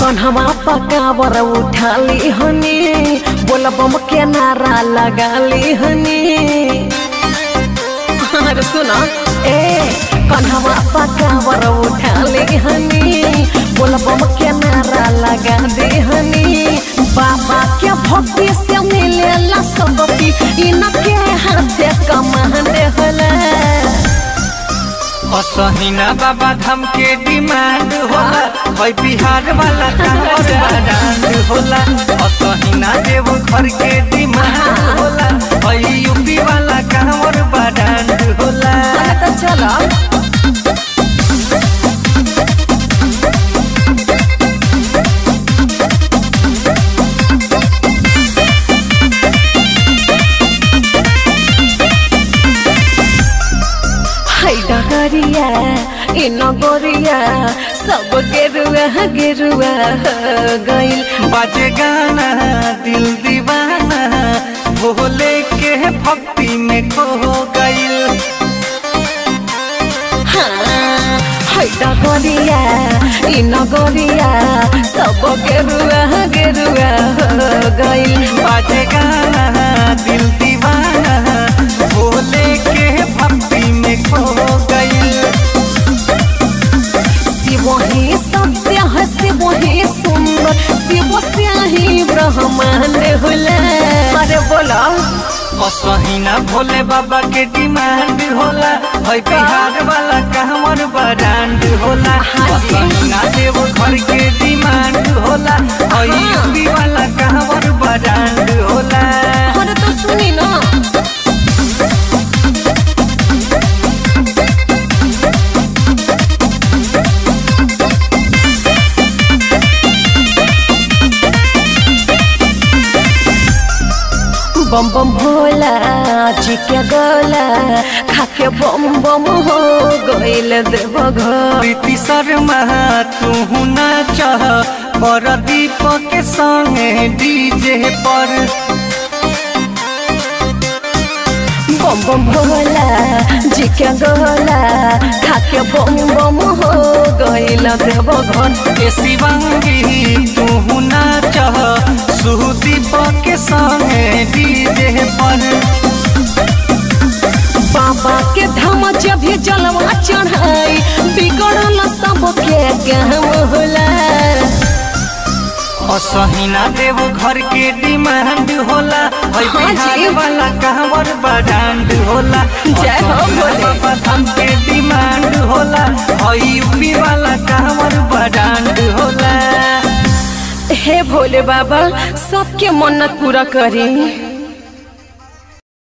कन्हवा पकावर उठाली हनी बोलबम के नारा लगाली हनी अरे सुना ए कन्हवा पकावर उठाली हनी बोलबम के नारा लगा दे हनी बाबा के भक्ति से मिलेला सबकी इनके हाथे कमान होला असहिना बाबा धाम के डिमांड होला है बिहार वाला कांवर डांड होला असहिना देव घर के डिमांड होला है यूपी वाला कांवर डांड होला अरे तो चलो हाय डगरिया इ नगरिया सब गेरुआ गेरुआ गइल बाजे गाना दिल दीवाना भोले के भक्ति में खो गइल हाँ, हाय डगरिया इ नगरिया सब गेरुआ गेरुआ गइल बाजे गाना दिल दीवाना भोले के भक्ति में खो गइल शिव ही सत्य है शिव ही सुंदर शिव से ही ब्रह्मांड होला अरे बोला असहिना भोले बाबा के डिमांड होला है बिहार वाला कहमर ब्रांड होला हाँ जी। असहिना देव घर के डिमांड होला है यूपी वाला कहमर ब्रांड होला अरे तो सुनी ना बम बम भोला जी के गोला खाके बम बम हो गइल देव घर प्रीति शर्मा तू ना चाह पर दीपक के संगे डीजे पर बम बम भोला जी के गोला खाके बम बम हो गइल देव घर के शिवंगी तू ना चाह सुदीप के संगे डीजे पर बाबा के धाम जब भी जलवा चढ़ाई बिगड़ल सबके काम होला असहिना देव घर के डिमांड होला है हाँ जी। बिहार वाला कहवर ब्रांड होला जय हो असहिना भोले। बाबा धाम के डिमांड होला है यूपी वाला कहवर ब्रांड होला हे भोले बाबा सबके मन्नत पूरा करी